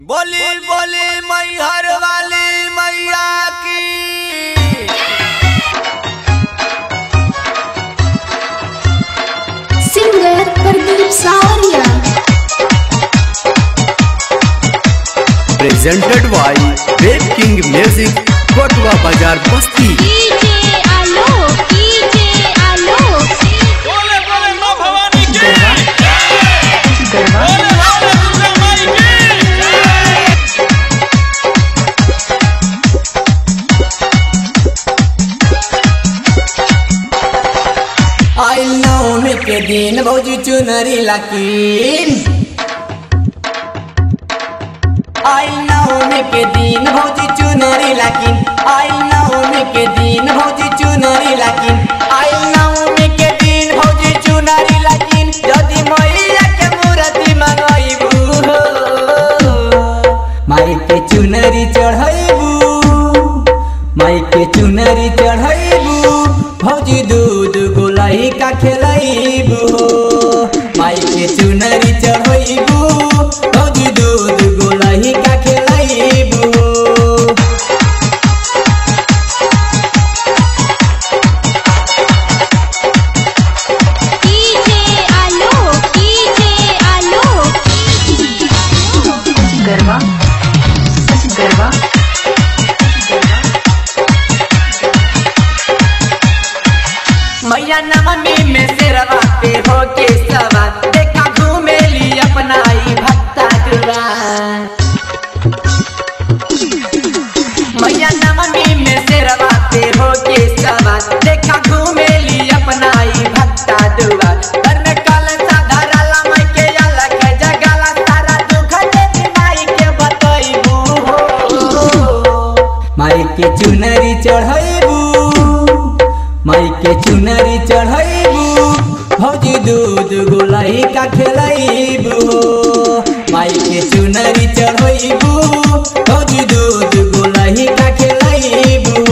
बोली बोली मैहर वाली मैया की सिंगर प्रदीप सावरिया presented by Wave King Music, Kotwa Bazar Basti. DJ Alok DJ Alok बोले बोले मां भवानी की बोले बोले दुर्गा माई की आई नवमी के दिन भौजी चुनरी लकीन आई नवमी के दिन भौजी चुनरी लकीन आई नवमी के दिन भौजी चुनरी लकीन आई नवमी के दिन भौजी चुनरी लकीन यदि मैया के मूर्ति मंगैबू माई के चुनरी चढ़ैबू माई के चुनरी चढ़ैबू भौजी दूध गोलाई का खेलैबू माई के चुनरी चढ़ैबू भौजी दूध गोलाई का खेलैबू डीजे आलोक डीजे आलोक गरबा गरबा मैया नवमी में शेरवा पे हो के सवा देखा घूमेली अपना ही भक्ता दुआर मैया नवमी में शेरवा पे हो के सवा देखा घूमेली अपना ही भक्ता दुआर घर में कल साधारा माई के अलग जगाला सारा दुख देवी माई के बतैबू हो माई के चुनरी चढ़ैबू माई के चुनरी चढ़ैबू भौजी दूध गोलाई का खेलैबू माई के चुनरी चढ़ैबू भौजी दूध गोलाई का खेलैबू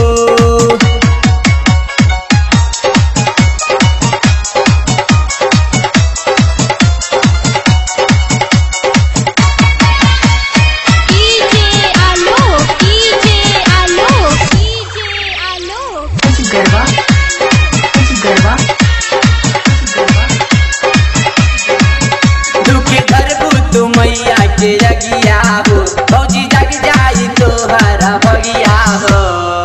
DJ Alok DJ Alok DJ Alok garba garba garba दुखी करबू तू मैया के जगिया हो भौजी जग जाई तोहरा भगिया हो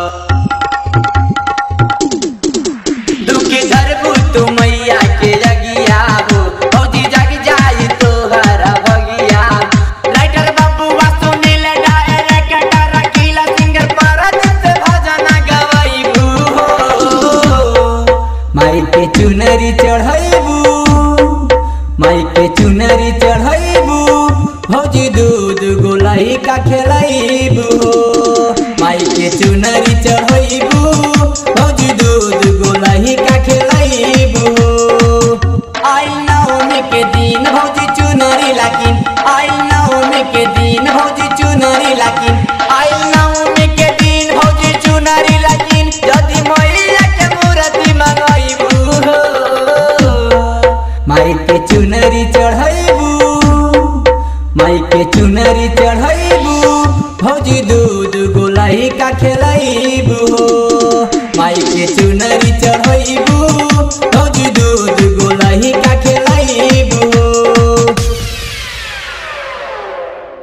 दुखी करबू तू मैया के जगिया हो भौजी जग जाई तोहरा भगिया राइटर बाबू वासु नील डायरेक्टर रकीला सिंगर परत से भजन गवाईबू हो माई के चुनरी चढ़ैबू माई के चुनरी चढ़ैबू भौजी दूध गोलाई का खेलैबू माई के चुनरी चढ़ैबू भौजी दूध गोलाई का खेलैबू आई नवमी के दिन भौजी चुनरी लाकिन आई नवमी के दिन भौजी चुनरी लाकिन आई नवमी के दिन भौजी चुनरी लाकिन यदि मैया के मूर्ति मंगैबू हो माई के चुनरी चढ़ैबू माई के चुनरी चढ़ैबू भौजी दूध गोलाई का खेलैबू माई के चुनरी चढ़ैबू भौजी दूध